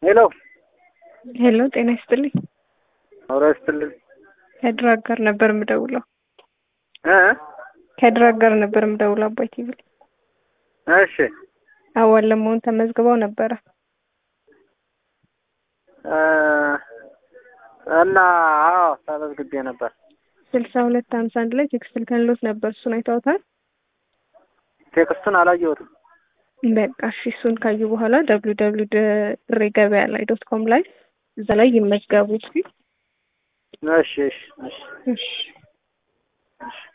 ሄሎ ሄሎ፣ ጤና ይስጥልኝ። አውራ ይስጥልኝ ከድራግ ጋር ነበር የምደውለው። እ ከድራግ ጋር ነበር የምደውለው። አባይ ቲቪ እሺ አዋል ለመሆን ተመዝግበው ነበረ። እ እና አዎ ተመዝግቤ ነበር። ስልሳ ሁለት ሀምሳ አንድ ላይ ቴክስት ልከንሎት ነበር። እሱን አይተውታል? ቴክስቱን አላየሁትም። በቃ እሺ፣ እሱን ካዩ በኋላ ደብሊው ደብሊው ድሬ ገበያ ላይ ዶት ኮም ላይ እዛ ላይ ይመዝገቡ። እሺ እሺ እሺ እሺ እሺ